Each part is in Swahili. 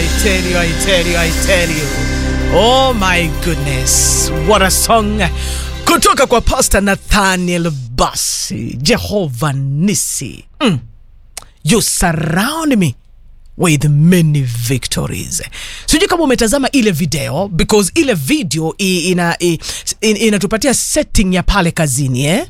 I tell you, I tell you, I tell you. Oh my goodness, what a song kutoka kwa Pastor Nathaniel Basi. Jehovah Nisi, mm. you surround me with many victories. Sijui kama umetazama ile video because ile video i- ina, i- in- inatupatia setting ya pale kazini eh?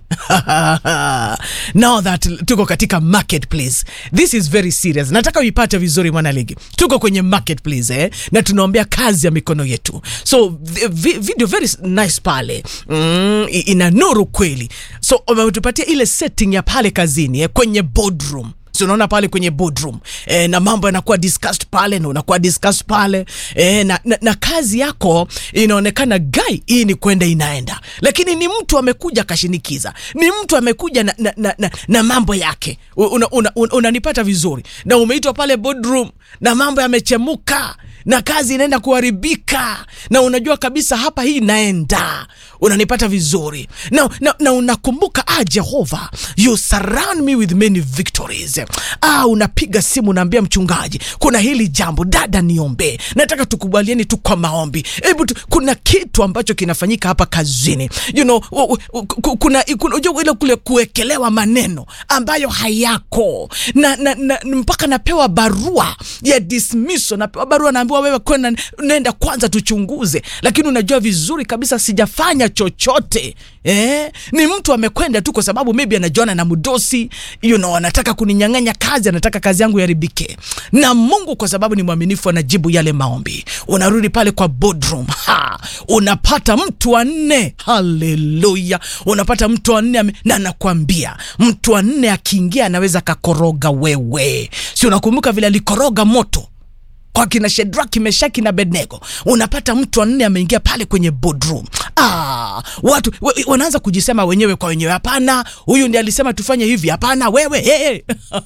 Now that tuko katika marketplace, this is very serious. Nataka uipate vizuri mwanaligi, tuko kwenye marketplace eh? na tunaombea kazi ya mikono yetu, so vi- vi- video very nice pale mm, i- ina nuru kweli, so wametupatia ile setting ya pale kazini eh? kwenye boardroom si unaona pale kwenye boardroom e, na mambo yanakuwa discussed pale na unakuwa discussed pale e, na, na, na kazi yako inaonekana gai hii ni kwenda inaenda lakini ni mtu amekuja akashinikiza ni mtu amekuja na, na, na, na, na mambo yake unanipata una, una, unanipata vizuri na umeitwa pale boardroom na mambo yamechemuka na kazi inaenda kuharibika na unajua kabisa hapa hii inaenda unanipata vizuri na, na, na unakumbuka ah jehova you surround me with many victories ah unapiga simu unaambia mchungaji kuna hili jambo dada niombe nataka tukubalieni tu kwa maombi hebu tu- kuna kitu ambacho kinafanyika hapa kazini you know, u- u- ku- kuna kuna- unajua ile kule kuwekelewa maneno ambayo hayako na, na, na, mpaka napewa barua ya dismissal napewa barua naambiwa wewe kwenda nenda kwanza tuchunguze lakini unajua vizuri kabisa sijafanya chochote eh? ni mtu amekwenda tu kwa sababu maybe anajuana na mdosi you know, anataka kuninyang'anya kazi anataka kazi yangu iharibike na mungu kwa sababu ni mwaminifu anajibu yale maombi unarudi pale kwa boardroom ha! unapata mtu wa nne haleluya unapata mtu wa nne ame- na nakwambia mtu wa nne akiingia anaweza kakoroga wewe si unakumbuka vile alikoroga moto kwa kina Shedraki, Meshaki na Abednego, unapata mtu wa nne ameingia pale kwenye boardroom. Ah, watu we, wanaanza kujisema wenyewe kwa wenyewe, hapana, huyu ndiye alisema tufanye hivi, hapana wewe hey.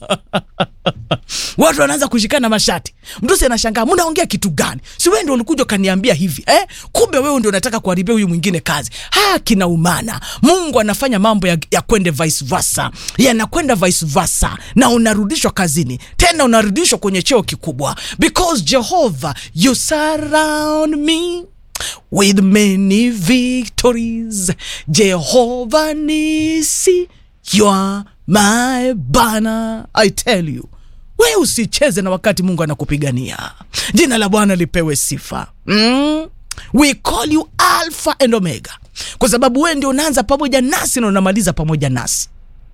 watu wanaanza kushikana mashati. Mdosi anashangaa, mnaongea kitu gani? Si wewe ndio ulikuja ukaniambia hivi eh? Kumbe wewe ndio unataka kuharibia huyu mwingine kazi. Ha, kinaumana. Mungu anafanya mambo ya, ya kwende vice versa, yanakwenda vice versa, na unarudishwa kazini tena, unarudishwa kwenye cheo kikubwa, because Jehovah you surround me with many victories. Jehovah Nisi, you are my banner. I tell you we usicheze na wakati mungu anakupigania jina la bwana lipewe sifa mm? we call you alpha and omega kwa sababu wewe ndio unaanza pamoja nasi na unamaliza pamoja nasi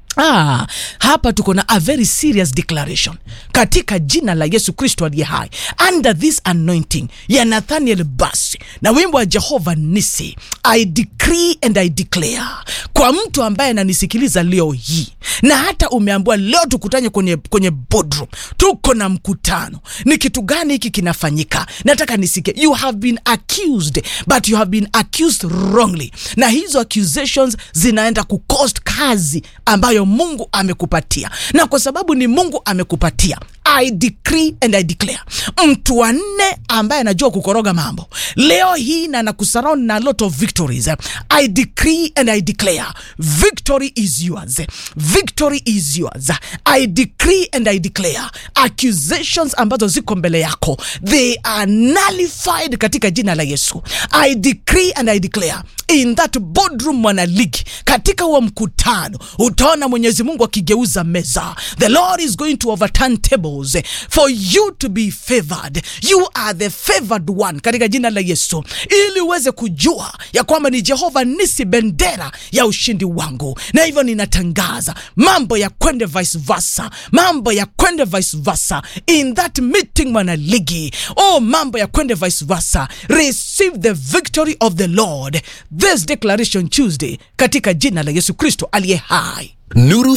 Ah, hapa tuko na a very serious declaration katika jina la yesu kristo aliye hai under this anointing ya nathaniel basi na wimbo wa jehova nisi i decree and i declare kwa mtu ambaye ananisikiliza leo hii na hata umeambiwa leo tukutanye kwenye, kwenye boardroom tuko na mkutano ni kitu gani hiki kinafanyika nataka nisikie you have been accused but you have been accused wrongly na hizo accusations zinaenda kucost kazi ambayo mungu amekupatia na kwa sababu ni mungu amekupatia i decree and i declare mtu wa nne ambaye anajua kukoroga mambo leo hii na nakusurround na a lot of victories i decree and i declare victory is yours victory is yours i decree and i declare accusations ambazo ziko mbele yako they are nullified katika jina la yesu i decree and i declare in that boardroom mwanaligi katika huo mkutano utaona mwenyezi mungu akigeuza meza the lord is going to overturn tables for you to be favored you are the favored one katika jina la yesu ili uweze kujua ya kwamba ni jehova nisi bendera ya ushindi wangu na hivyo ninatangaza mambo ya kwende vice versa mambo ya kwende vice versa in that meeting mwanaligi oh mambo ya kwende vice versa receive the victory of the lord this declaration tuesday katika jina la yesu kristo aliye hai Nuru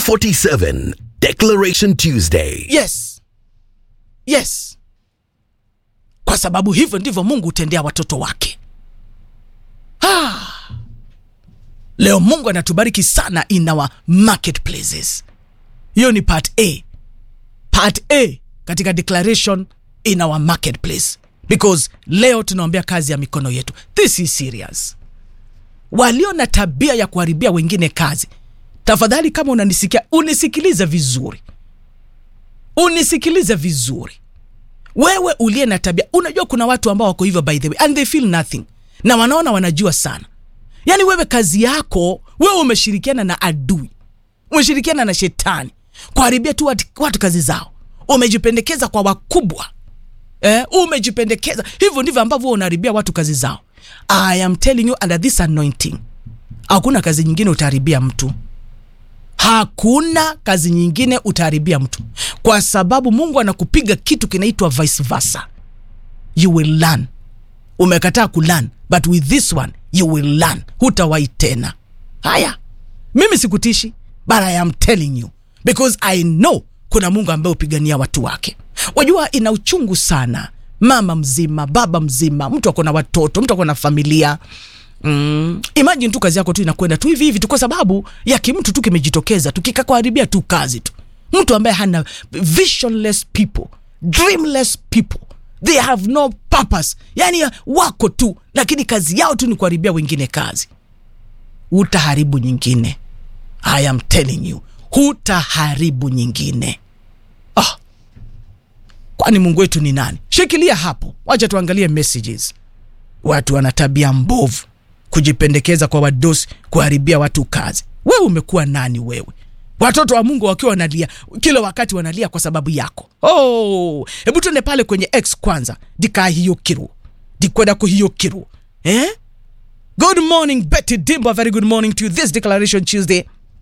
47 Declaration Tuesday. yes yes kwa sababu hivyo ndivyo mungu hutendea watoto wake ah. leo mungu anatubariki sana in our marketplaces hiyo ni part a part a katika declaration in our marketplace because leo tunaombea kazi ya mikono yetu this is serious walio na tabia ya kuharibia wengine kazi tafadhali kama unanisikia unisikilize vizuri unisikilize vizuri wewe uliye na tabia unajua kuna watu ambao wako hivyo by the way and they feel nothing na wanaona wanajua sana yaani wewe kazi yako wewe umeshirikiana na adui umeshirikiana na shetani kuharibia tu watu, watu kazi zao umejipendekeza kwa wakubwa eh, umejipendekeza hivyo ndivyo ambavyo wewe unaharibia watu kazi zao i am telling you under this anointing hakuna kazi nyingine utaharibia mtu hakuna kazi nyingine utaharibia mtu kwa sababu mungu anakupiga kitu kinaitwa vice versa you will learn umekataa kulearn but with this one you will learn hutawahi tena haya mimi sikutishi but i am telling you because i know kuna mungu ambaye hupigania watu wake wajua ina uchungu sana mama mzima baba mzima mtu ako na watoto mtu ako na familia Mm. Imagine tu kazi yako tu inakwenda tu hivi hivi tu kwa sababu ya kimtu tu kimejitokeza tu kikakuharibia tu kazi tu. Mtu ambaye hana visionless people, dreamless people. They have no purpose. Yaani wako tu lakini kazi yao tu ni kuharibia wengine kazi. Utaharibu nyingine. I am telling you, hutaharibu nyingine. Ah. Kwani Mungu wetu ni nani? Shikilia hapo. Wacha tuangalie messages. Watu wana tabia mbovu kujipendekeza kwa wadosi kuharibia watu kazi wewe umekuwa nani wewe watoto wa mungu wakiwa wanalia kila wakati wanalia kwa sababu yako oh, hebu tuende pale kwenye x kwanza dikahiyokiru dikwenda kuhiyokiru eh? good morning betty dimbo very good morning to you this declaration tuesday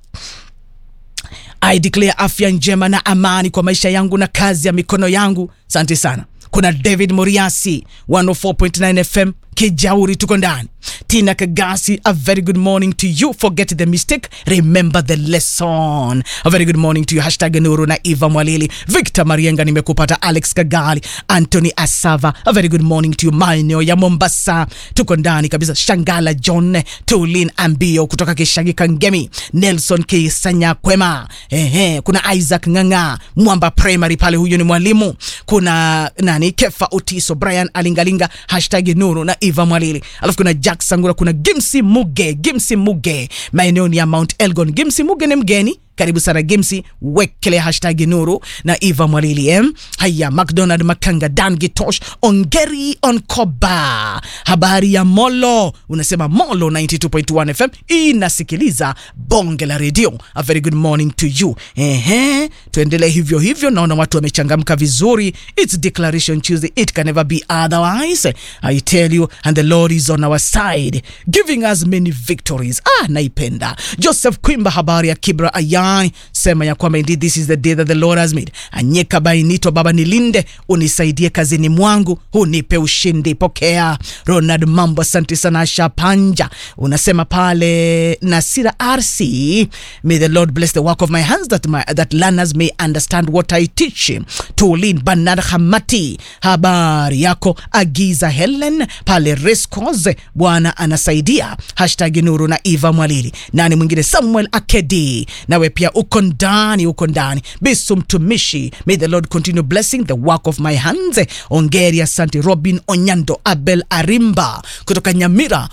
I declare afya njema na amani kwa maisha yangu na kazi ya mikono yangu. Asante sana. Kuna David Moriasi 104.9 FM Kijauri, tuko ndani. Tina Kagasi, a very good morning to you. Forget the mistake, remember the lesson. A very good morning to you. Hashtag Nuru na Eva Mwalili. Victor Marienga, nimekupata. Alex Kagali, Anthony Asava, a very good morning to you. Maeneo ya Mombasa, tuko ndani kabisa. Shangala John, Tulin Ambio kutoka Kishagi Kangemi, Nelson Kisanya Kwema. Ehe, kuna Isaac Nganga, Mwamba Primary pale, huyo ni mwalimu. Kuna nani, Kefa Utiso, Brian Alingalinga, hashtag Nuru na Eva Mwalili. Alafu kuna Jack Sangura, kuna Gimsi Muge, Gimsi Muge, maeneo ni ya Mount Elgon. Gimsi Muge ni mgeni karibu sana Gimsi, wekele hashtag Nuru na Eva Mwalili em. Haya, McDonald Makanga, Dan Gitosh, Ongeri Onkoba, habari ya Molo, unasema Molo 92.1 FM inasikiliza bonge la redio. A very good morning to you. Ehe, tuendelee hivyo hivyo, naona watu wamechangamka vizuri. It's Declaration Tuesday, it can never be otherwise. I tell you, and the Lord is on our side, giving us many victories. Ah, naipenda. Joseph Kwimba, habari ya Kibra Aya Ai, sema ya kwamba indeed this is the day that the Lord has made. Anyeka bainito, Baba nilinde, unisaidie kazini mwangu, unipe ushindi. Pokea Ronald Mambo, asante sana. Asha Panja unasema pale Nasira RC, may the Lord bless the work of my hands that, my, that learners may understand what I teach. Tulin Bernard Hamati, habari yako. Agiza Helen pale Rescos, Bwana anasaidia. Hashtag Nuru na Eva Mwalili. Nani mwingine? Samuel Akedi, nawe pia uko ndani, uko ndani. Bisu mtumishi, may the Lord continue blessing the work of my hands. Ongeri, asante. Robin Onyando, Abel Arimba kutoka Nyamira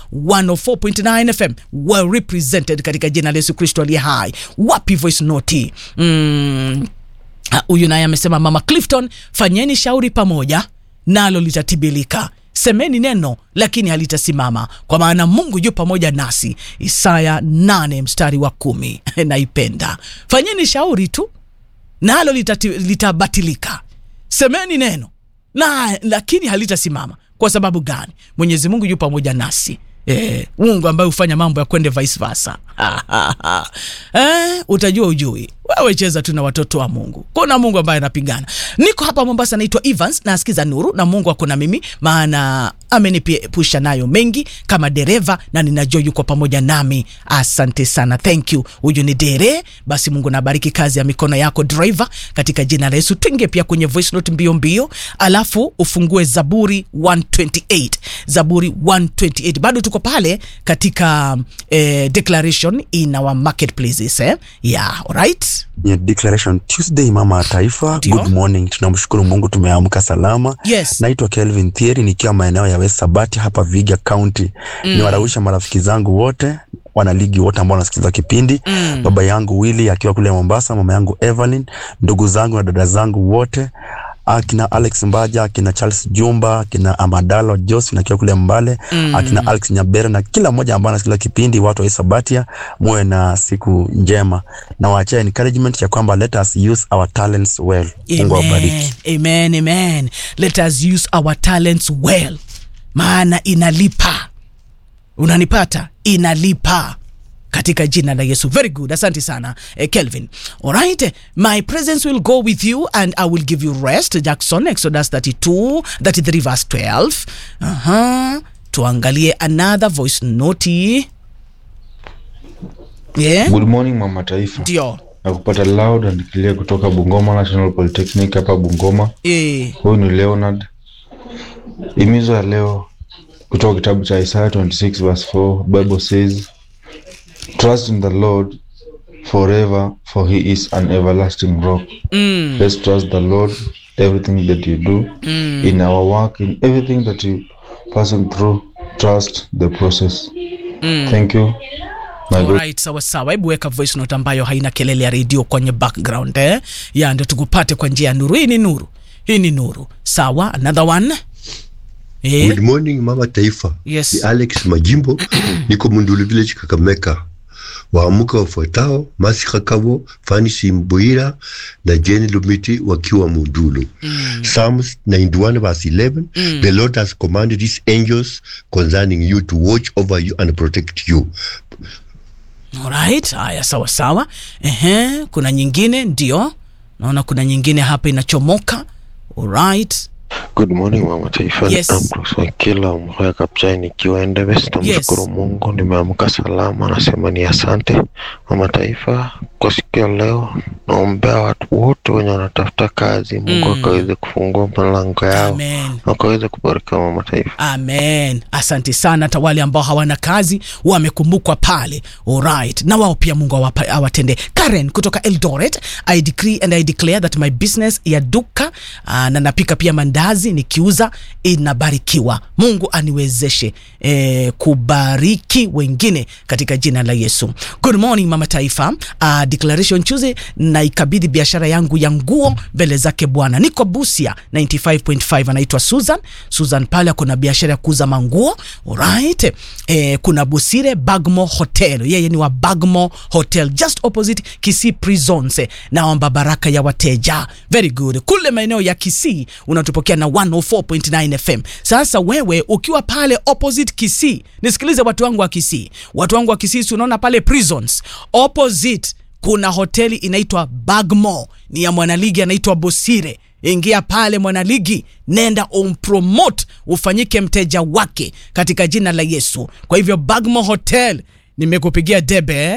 104.9 FM, well represented katika jina la Yesu Kristo aliye hai. Wapi voice note? Mm. Huyu naye amesema Mama Clifton, fanyeni shauri pamoja nalo litatibilika semeni neno lakini halitasimama kwa maana mungu yu pamoja nasi isaya 8 mstari wa kumi naipenda fanyeni shauri tu nalo litati- litabatilika semeni neno na lakini halitasimama kwa sababu gani mwenyezi mungu yu pamoja nasi Eh, mungu ambaye hufanya mambo ya kwende vice versa eh, utajua ujui wewe cheza tu na watoto wa mungu kuna mungu ambaye anapigana niko hapa mombasa naitwa evans nasikiza nuru na mungu ako na mimi maana ameniepusha nayo mengi kama dereva na ninajua yuko pamoja nami asante sana thank you huyu ni dere basi mungu nabariki kazi ya mikono yako driver katika jina la yesu twinge pia kwenye voice note mbio mbio alafu ufungue zaburi 128 zaburi 128 bado tuko pale katika eh, declaration in our marketplaces eh? yeah, alright ya Declaration Tuesday, mama wa taifa. Ndio. Good morning, tunamshukuru Mungu tumeamka salama. Yes. Naitwa Kelvin Thieri nikiwa maeneo ya West Sabati hapa Viga County. Mm. Niwarausha marafiki zangu wote wanaligi wote ambao wanasikiliza kipindi mm. baba yangu Willy akiwa kule Mombasa, mama yangu Evelyn, ndugu zangu na dada zangu wote akina Alex Mbaja, akina Charles Jumba, akina Amadalo Josephine akiwa kule Mbale, akina Alex Nyabera na kila mmoja ambaye anasikiliza kipindi, watu wa Isabatia, muwe na siku njema na waachie encouragement ya kwamba let us use our talents well. Mungu awabariki. Amen, amen. Let us use our talents well, maana inalipa. Unanipata? Inalipa katika jina la Yesu. Very good, asante sana eh, Kelvin. Alright, my presence will go with you and I will give you rest. Jackson, Exodus 32, 33 verse 12. Aha. Tuangalie another voice note. Yeah, Good morning mama taifa, ndio. na kupata loud and clear kutoka Bungoma National Polytechnic hapa Bungoma. Eh, Huyu ni Leonard. Himizo ya leo kutoka kitabu cha Isaiah 26 verse 4, Bible says trust in the Lord forever for he is an everlasting rock. mm, Let's trust the Lord everything that you do in our work in everything that you passing through trust the process. Thank you. My God. Alright, sawa sawa. Hebu weka voice note ambayo haina kelele ya redio kwenye background eh? Ya ndio tukupate kwa njia ya nuru. Hii ni nuru, hii ni nuru. Sawa, another one eh? Good morning mama taifa. Yes. Ni Alex Majimbo, niko Mundulu Village Kakamega. Waamuka wafuatao Masi Kakabo, Fani Simbuira na Jenny Lumiti wakiwa Mundulu. Psalms 91 verse 11. The Lord has commanded his angels concerning you to watch over you and protect you. Alright, haya sawa sawa. Ehe, kuna nyingine ndio. Naona kuna nyingine hapa inachomoka. Alright. Good morning mama taifa, Yes. ni Ambrose Wakila Mhoya Kapchai nikiwa Endebess. Namshukuru Yes. Mungu nimeamka salama, nasema ni asante mama taifa kwa siku ya leo. Naombea watu wote wenye wanatafuta kazi, Mungu Mm. akaweze kufungua milango yao, Amen. wakaweze kubarikiwa mama taifa. Amen. Asante sana. Hata wale ambao hawana kazi wamekumbukwa pale. Alright. Na wao pia Mungu awapa- awatende. Karen kutoka Eldoret, I decree and I declare that my business ya duka uh, na napika pia mandazi nikiuza inabarikiwa. Mungu aniwezeshe eh, kubariki wengine katika jina la Yesu. Good morning mama taifa. Uh, declaration Tuesday na ikabidhi biashara yangu ya nguo mbele zake Bwana. Niko Busia 95.5 anaitwa Susan. Susan pale kuna biashara ya kuuza manguo. Alright. Eh, kuna Busire Bagmo Hotel. Yeye ni wa Bagmo Hotel just opposite Kisii Prisons. Eh, Naomba baraka ya wateja. Very good. Kule maeneo ya Kisii unatupokea na 104.9 FM. Sasa wewe ukiwa pale opposite Kisii, nisikilize watu wangu wa Kisii. Watu wangu wa Kisii, si unaona pale Prisons opposite kuna hoteli inaitwa Bagmo, ni ya mwanaligi anaitwa Bosire. Ingia pale mwanaligi, nenda umpromote, ufanyike mteja wake katika jina la Yesu. Kwa hivyo Bagmo Hotel nimekupigia debe eh?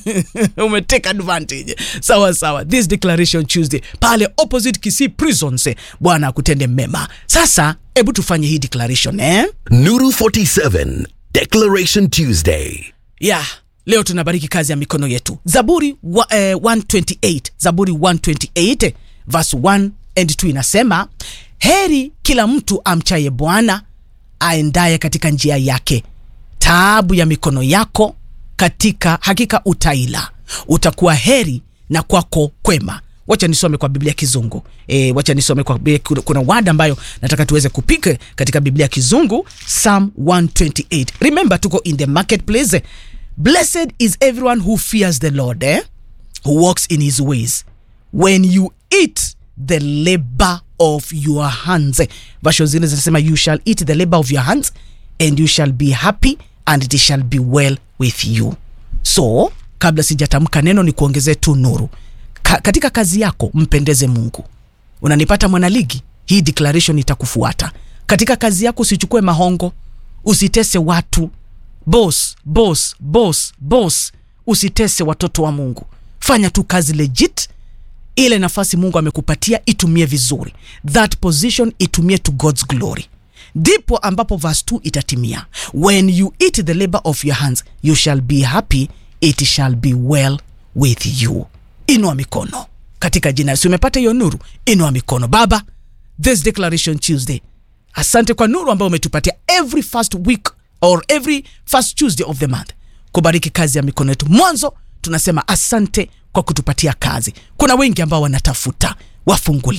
umeteka advantage sawa sawa this declaration tuesday pale opposite kisii prisons eh, bwana akutende mema sasa hebu tufanye hii declaration eh? Nuru 47 Declaration Tuesday. yeah leo tunabariki kazi ya mikono yetu zaburi wa, eh, 128 zaburi 128 verse 1 and 2 inasema heri kila mtu amchaye bwana aendaye katika njia yake taabu ya mikono yako katika hakika utaila utakuwa heri na kwako kwema wacha nisome kwa biblia kizungu e, wacha nisome kwa Biblia- kuna- kuna wada ambayo nataka tuweze kupika katika biblia kizungu psalm 128 remember tuko in the marketplace blessed is everyone who fears the lord eh? who walks in his ways when you eat the labor of your hands version zingine zinasema you shall eat the labor of your hands and you shall be happy and it shall be well with you so kabla sijatamka neno ni kuongezee tu nuru Ka, katika kazi yako mpendeze mungu unanipata mwanaligi hii declaration itakufuata katika kazi yako usichukue mahongo usitese watu bos bos bos bos usitese watoto wa mungu fanya tu kazi legit ile nafasi mungu amekupatia itumie vizuri that position itumie to god's glory ndipo ambapo verse 2 itatimia when you eat the labor of your hands you shall be happy it shall be well with you inua mikono katika jina si umepata hiyo nuru inua mikono baba this declaration tuesday asante kwa nuru ambayo umetupatia every first week or every first tuesday of the month kubariki kazi ya mikono yetu mwanzo tunasema asante kwa kutupatia kazi kuna wengi ambao wanatafuta wafungulie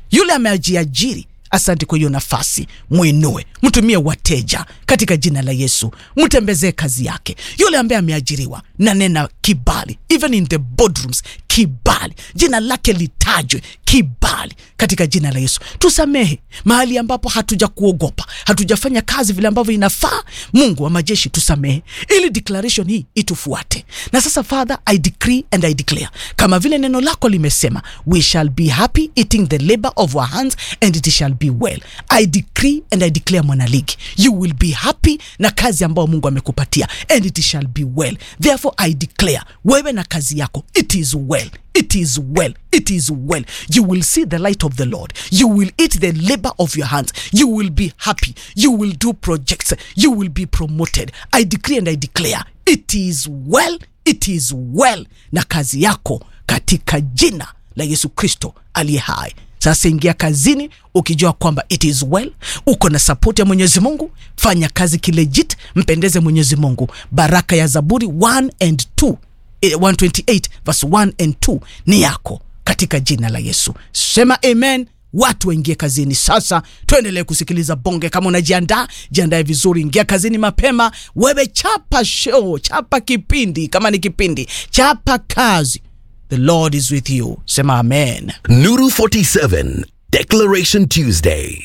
yule ameajiajiri asante kwa hiyo nafasi mwinue mtumie wateja katika jina la yesu mtembezee kazi yake yule ambaye ameajiriwa na nena kibali even in the boardrooms kibali jina lake litajwe kibali katika jina la yesu tusamehe mahali ambapo hatuja kuogopa hatujafanya kazi vile ambavyo inafaa mungu wa majeshi tusamehe ili declaration hii itufuate na sasa father i decree and i declare kama vile neno lako limesema we shall be happy eating the labor of our hands and it shall be well i decree and i declare mwanaligi you will be happy na kazi ambayo mungu amekupatia and it shall be well therefore i declare wewe na kazi yako it is well it is well it is well you will see the light of the lord you will eat the labor of your hands you will be happy you will do projects you will be promoted i decree and i declare it is well it is well na kazi yako katika jina la yesu kristo aliye hai sasa ingia kazini ukijua kwamba it is well uko na sapoti ya mwenyezi mungu fanya kazi kilejit mpendeze mwenyezi mungu baraka ya zaburi 1 and 2 eh, 128 verse 1 and 2 ni yako katika jina la yesu sema amen watu waingie kazini sasa tuendelee kusikiliza bonge kama unajiandaa jiandae vizuri ingia kazini mapema wewe chapa show chapa kipindi kama ni kipindi chapa kazi the lord is with you sema amen Nuru 47 Declaration Tuesday.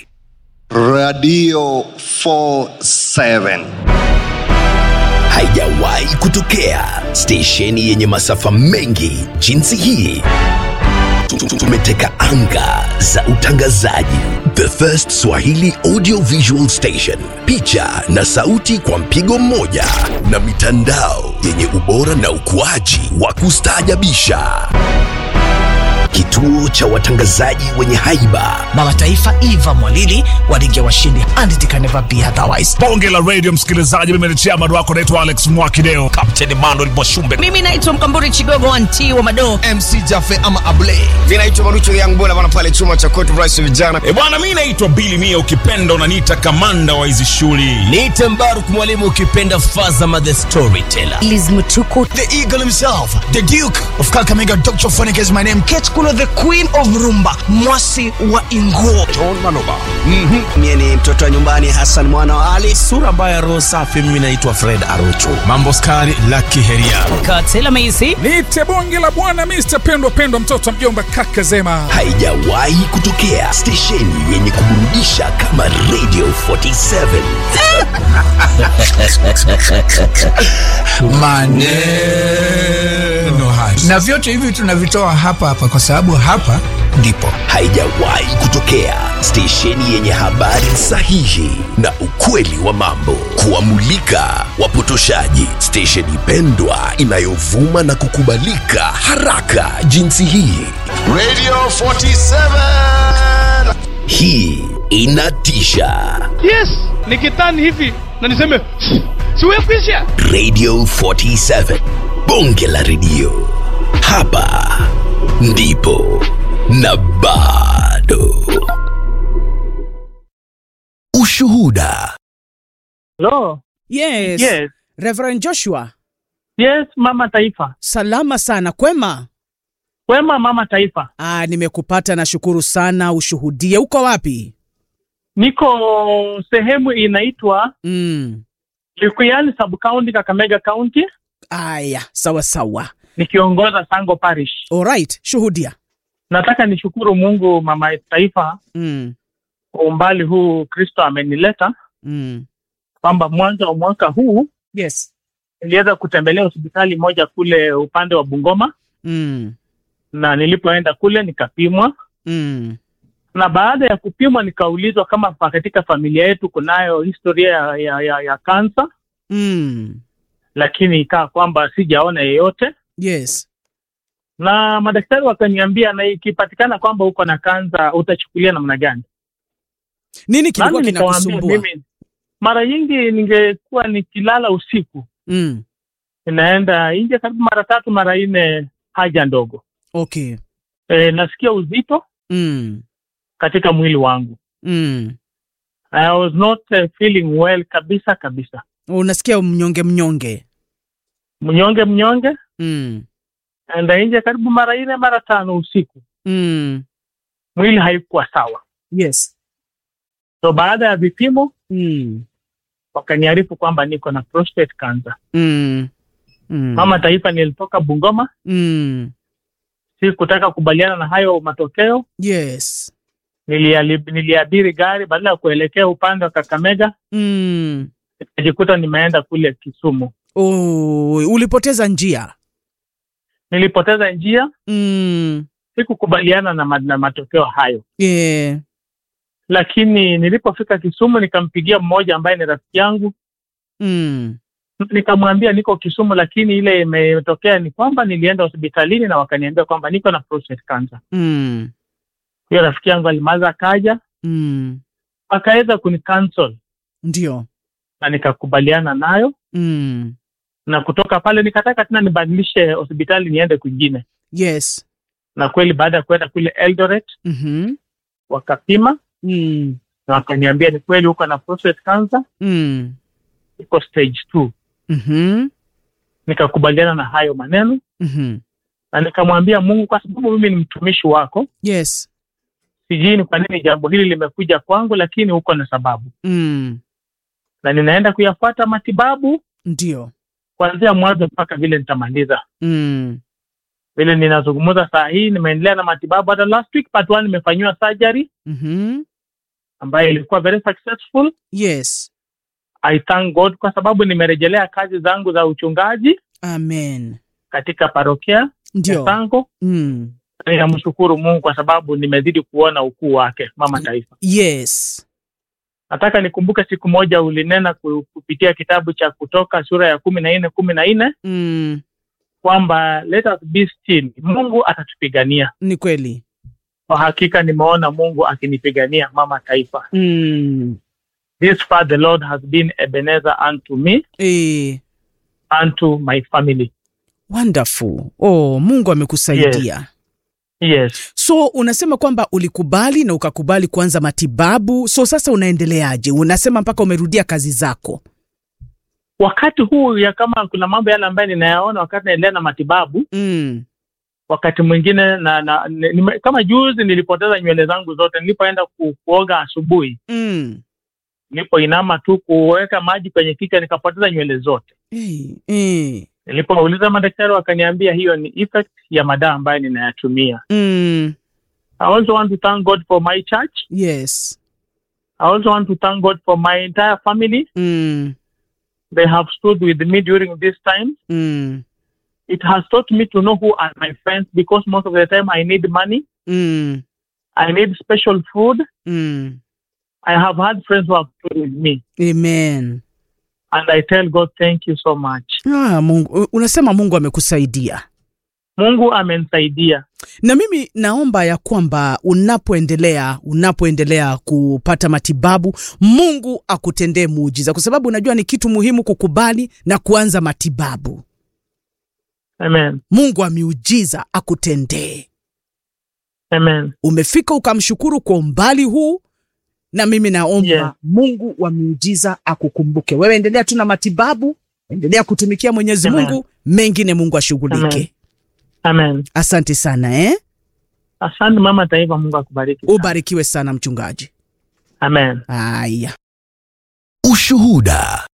Radio 47. Haijawahi kutokea stesheni yenye masafa mengi jinsi hii. Tumeteka anga za utangazaji. The First Swahili Audio Visual Station, picha na sauti kwa mpigo mmoja, na mitandao yenye ubora na ukuaji wa kustaajabisha. Kituo cha watangazaji wenye haiba baba taifa eva mwalili walinge washindi and it can never be otherwise bonge la radio msikilizaji mimi ni chairman wako naitwa alex mwakideo kapteni manuel mwashumbe mimi naitwa mkamburi chigogo anti wa madoo mc jafe ama able vinaitwa marucho yangbona bana pale chuma cha court rice vijana e bwana mi naitwa bili mia ukipenda unaniita kamanda wa hizi shughuli niite mbaruk mwalimu ukipenda fazama the storyteller lizmtuku the eagle himself the duke of kakamega dr phonic is my name kate kulo the queen of rumba mwasi wa inguo john maloba mm-hmm. mie ni mtoto wa nyumbani hasan mwana wa ali sura mbaya roho safi mimi naitwa fred arocho mambo skari laki heria katela meisi nite bonge la bwana mr pendwa pendwa mtoto wa mjomba kaka zema haijawahi kutokea stesheni yenye kuburudisha kama radio 47 maneno haya na vyote hivi tunavitoa hapa hapa kwa sababu hapa ndipo haijawahi kutokea stesheni yenye habari sahihi na ukweli wa mambo kuwamulika wapotoshaji stesheni pendwa inayovuma na kukubalika haraka jinsi hii radio 47 hii inatisha yes nikitani hivi na niseme siwekwisha radio 47 bonge la redio hapa ndipo na bado ushuhuda Hello. Yes. Yes. Reverend Joshua. Yes, mama taifa. Salama sana, kwema? Kwema mama taifa. Ah, nimekupata nashukuru sana, ushuhudie. Uko wapi? Niko sehemu inaitwa mm. Likuyani sub county Kakamega County. Aya, sawa sawa. Nikiongoza Sango Parish. Alright, shuhudia. Nataka nishukuru Mungu mama taifa mm. kwa umbali huu Kristo amenileta mm. kwamba mwanzo wa mwaka huu yes, niliweza kutembelea hospitali moja kule upande wa Bungoma mm. na nilipoenda kule nikapimwa mm. na baada ya kupimwa nikaulizwa kama katika familia yetu kunayo historia ya, ya, ya, ya kansa mm. lakini ikaa kwamba sijaona yeyote yes na madaktari wakaniambia na ikipatikana kwamba uko na kansa utachukulia namna gani nini kilikuwa kinakusumbua mimi mara nyingi ningekuwa nikilala usiku mm. inaenda nje karibu mara tatu mara nne haja ndogo okay e, nasikia uzito mm. katika mwili wangu mm. I was not uh, feeling well kabisa kabisa unasikia mnyonge mnyonge mnyonge mnyonge mm. enda nje karibu mara nne mara tano usiku mm. mwili haikuwa sawa. Yes. So baada ya vipimo Mm. wakaniarifu kwamba niko na prostate cancer. Mm. Mm. Mama Taifa, nilitoka Bungoma, Mm. si kutaka kubaliana na hayo matokeo. Yes. Niliali- Niliabiri gari badala ya kuelekea upande wa Kakamega, Mm. nikajikuta nimeenda kule Kisumu. Oh, ulipoteza njia. Nilipoteza njia, Mm. sikukubaliana na, ma- na matokeo hayo, Yeah. lakini nilipofika Kisumu nikampigia mmoja ambaye ni rafiki yangu Mm. nikamwambia niko Kisumu, lakini ile imetokea ni kwamba nilienda hospitalini na wakaniambia kwamba niko na prostate cancer. Mm. Hiyo rafiki yangu alimaza akaja Mm. akaweza kunicancel Ndio. na nikakubaliana nayo, Mm. na kutoka pale nikataka tena nibadilishe hospitali niende kwingine, Yes. na kweli baada ya kwenda kule Eldoret Mhm. wakapima Mm. na wakaniambia ni kweli uko na prostate cancer, Mm. iko stage two. Mhm. Nikakubaliana na hayo maneno Mhm. na nikamwambia Mungu, kwa sababu mimi ni mtumishi wako, Yes. sijui ni kwa nini jambo hili limekuja kwangu, lakini uko na sababu, Mm. na ninaenda kuyafuata matibabu Ndio. kuanzia mwanzo mpaka vile nitamaliza. Mm. Vile ninazungumza saa hii, nimeendelea na matibabu. Hata last week part one nimefanyiwa surgery Mhm. ambayo ilikuwa very successful. Yes. I thank God kwa sababu nimerejelea kazi zangu za uchungaji Amen. katika parokia ya Ndio. Sango. Mm. Ninamshukuru Mungu kwa sababu nimezidi kuona ukuu wake, mama taifa. Yes. Nataka nikumbuke siku moja ulinena ku- kupitia kitabu cha Kutoka sura ya kumi na nne kumi na nne Mm. kwamba let us be still, Mungu atatupigania. Ni kweli. Kwa hakika nimeona Mungu akinipigania mama taifa. Mm. This far the Lord has been Ebenezer unto me, Eh. unto my family. Wonderful. Oh, Mungu amekusaidia. Yes. So unasema kwamba ulikubali na ukakubali kuanza matibabu. So sasa unaendeleaje? Unasema mpaka umerudia kazi zako. Wakati huu ya kama kuna mambo yale ambayo ninayaona wakati naendelea na matibabu Mm. wakati mwingine na, na ni, ni, kama juzi nilipoteza nywele zangu zote nilipoenda ku, kuoga asubuhi Mm. nilipoinama tu kuweka maji kwenye kichwa nikapoteza nywele zote Eh. Eh. nilipouliza madaktari wakaniambia hiyo ni effect ya madawa ambayo ninayatumia Mm. I also want to thank God for my church Yes. I also want to thank God for my entire family Mm. they have stood with me during this time Mm. it has taught me to know who are my friends because most of the time I need money Mm. I need special food Mm. I have had friends who have stood with me Amen. and I tell God thank you so much. Ah, Mungu, unasema Mungu amekusaidia. Mungu amenisaidia. Na mimi naomba ya kwamba unapoendelea unapoendelea kupata matibabu, Mungu akutendee muujiza, kwa sababu unajua ni kitu muhimu kukubali na kuanza matibabu. Amen. Mungu wa miujiza akutendee. Amen. Umefika ukamshukuru kwa umbali huu, na mimi naomba Yeah. Mungu wa miujiza akukumbuke. Wewe endelea tu na matibabu, endelea kutumikia Mwenyezi Amen. Mungu, mengine Mungu ashughulike. Amen. Amen. Asante sana eh? Asante mama taifa, Mungu akubariki. Ubarikiwe sana mchungaji. Amen. Haya. Ushuhuda.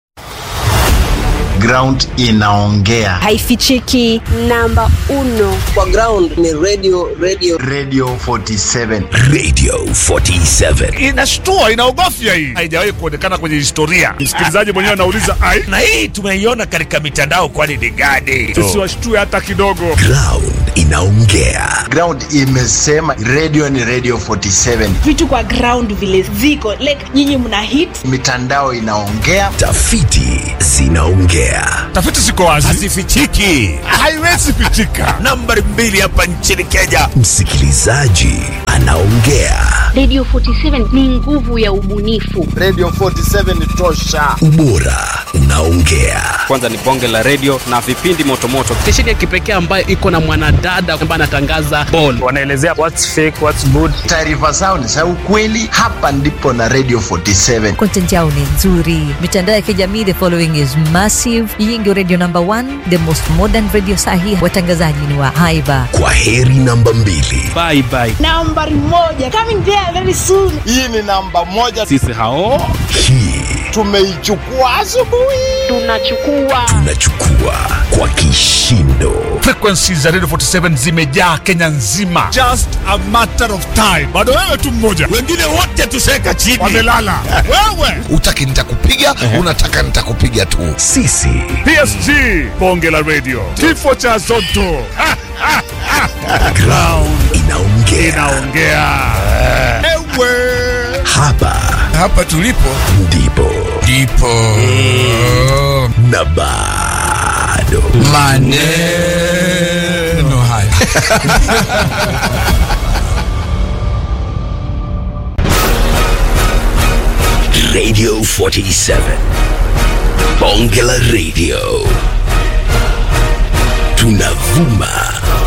Ground inaongea. haifichiki namba uno kwa ground ni radio radio Radio 47. Radio 47. Inashtua, inaogofya hii. Haijawahi kuonekana kwenye historia. Msikilizaji mwenyewe anauliza ai, na hii tumeiona katika mitandao, kwani ni gani? tusiwashtue hata kidogo. Ground inaongea. Ground imesema radio ni Radio 47. vitu kwa ground vile ziko like nyinyi mna hit Mitandao inaongea. Tafiti zinaongea. Tafiti ziko wazi, Hazifichiki. haiwezi pichika. Nambari mbili hapa nchini Kenya, Msikilizaji anaongea. Radio 47 ni nguvu ya ubunifu. Radio 47 tosha. Ubora unaongea. Kwanza ni bonge la radio na vipindi motomoto. Stesheni ya kipekee ambayo iko na mwanadada ambaye anatangaza ball. Wanaelezea what's fake, what's good. Taarifa zao ni za ukweli. Hapa ndipo na Radio 47. Content yao ni nzuri. Mitandao ya kijamii, the following is massive. Hii ndio radio number one, the most modern radio sahi. Watangazaji ni wa haiba. Kwa heri namba mbili. Bye bye. Nambari moja coming there very soon. Hii ni namba moja. Sisi hao Hii Tumeichukua asubuhi. Tunachukua tunachukua kwa kishindo. Frequency za Radio 47 zimejaa Kenya nzima. Just a matter of time. Bado wewe tu mmoja. Wengine wote tuseka chini. Wamelala. wewe. Utaki nitakupiga, unataka nitakupiga tu. Sisi PSG bonge la radio. Kifo cha Zotto. ground inaongea. Inaongea. Ewe. Hapa hapa tulipo ndipo ndipo na bado maneno haya Radio 47 bonge la radio tunavuma